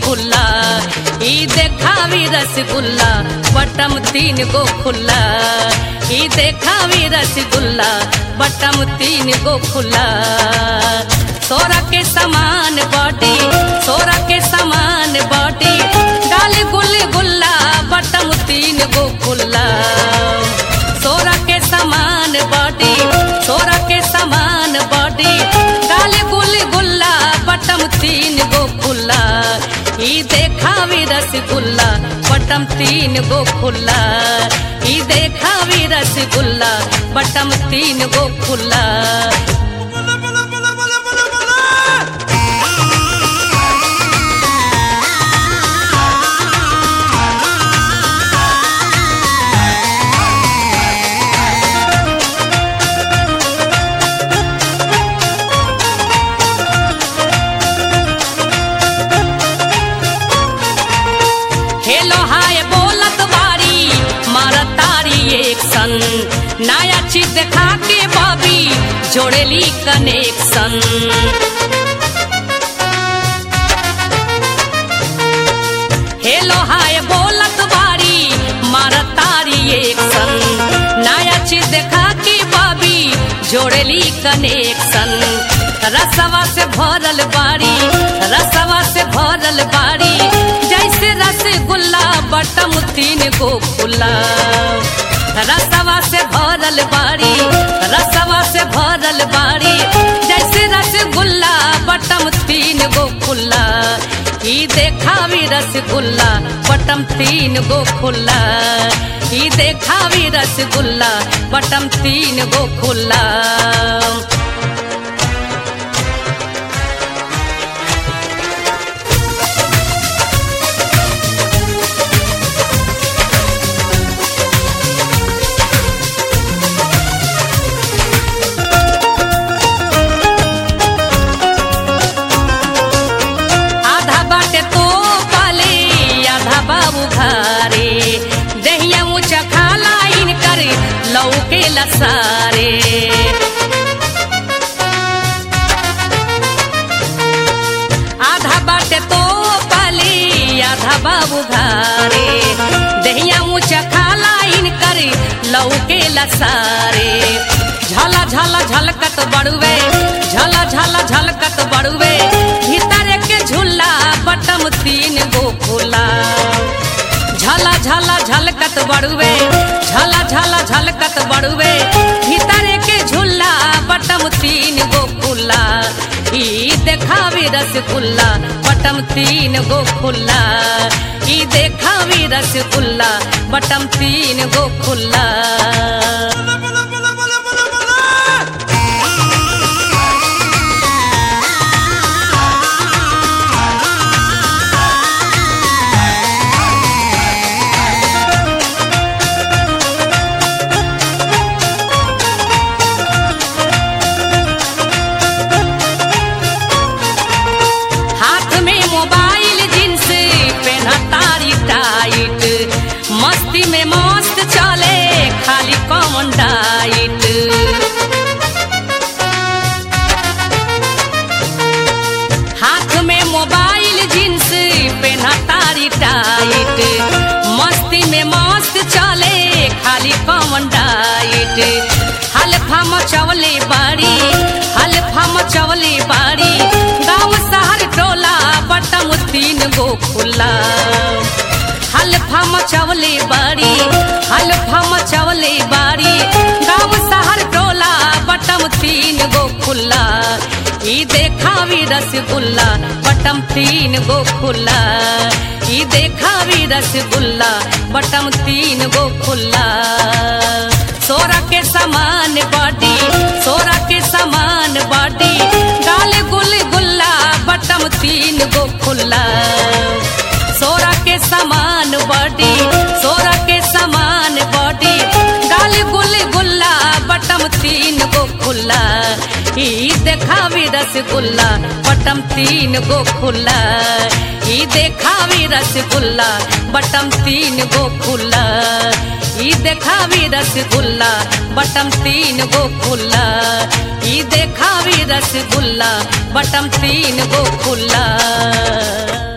खुला ई देखावी रसगुल्ला बटम तीन गो खुला ई देखावी रसगुल्ला बटम तीन गो खुला सोरा के समान बॉडी सोरा के समान बॉडी डाल गुल गुल्ला बटम तीन गो खुला सोरा के समान बॉडी सोरा के समान बॉडी डाल गुल गुल्ला बटम तीन गो खुला ई देखावी रसगुल्ला बटम तीन गो खुला ई देखावी रसगुल्ला बटम तीन गो खुला हेलो हाय बोलत बारी मारत तारी एक सन नया चीज देखा के बबी जोड़ेली कनेक्शन हेलो हाय बोलत बारी मारत तारी एक सन नया चीज देखा के बबी जोड़ेली कनेक्शन रसवा से भरल बाड़ी रसवा से भरल बाड़ी जैसे रसगुल्ला बटम तीन गो खुला रसवा से भरल बाड़ी रसवा से भरल बाड़ी जैसे रसगुल्ला बटम तीन गो खुला ई देखावी रसगुल्ला बटम तीन गो खुला ई देखावी रसगुल्ला बटम तीन गो खुला आधा बाटे तो पाले आधा बाबू घारे दहिया ऊंचा खाला इन कर लौके लसारे आधा बाटे तो पाले आधा बाबू घारे दहिया ऊंचा खाला इन कर लौके लसारे झला झला झलकत बड़ुए झला झला झलकत बड़ुए भीतर के झूला बटम तीन गो खुला झला झला झलकत बड़ुए झला झला झलकत बड़ुए भीतर के झूला बटम तीन गो खुला ई देखावी रसगुल्ला बटम तीन गो खुला ई देखावी रसगुल्ला बटम तीन गो खुला हाथ में मोबाइल जींस पहना तारी टाइट मस्ती में मस्त चले खाली कॉमन डाइट हाथ में मोबाइल जींस पहना तारी टाइट मस्ती में मस्त चले खाली कॉमन डाइट हल्फा मचवले बाड़ी हल्फा मचवले बाड़ी गाँव शहर टोला बटम तीन गो खुला हल्फा मचवले बाड़ी हल्फा मचवले बाड़ी गाँव शहर टोला बटम तीन गो खुला ई देखावी रसगुल्ला बटम तीन गो खुला ई देखावी रसगुल्ला बटम तीन गो खुला सोरा के समान बॉडी सोरा के समान बॉडी गाल गुल गुल्ला बटम तीन गो खुला सोरा के समान बॉडी सोरा के समान बॉडी गाल गुल गुल्ला बटम तीन गो खुला ई देखावी रसगुल्ला बटम तीन गो खुला ई देखावी रसगुल्ला बटम तीन गो खुला ई देखावी रसगुल्ला बटम तीन गो खुला ई देखावी रसगुल्ला बटम तीन गो खुला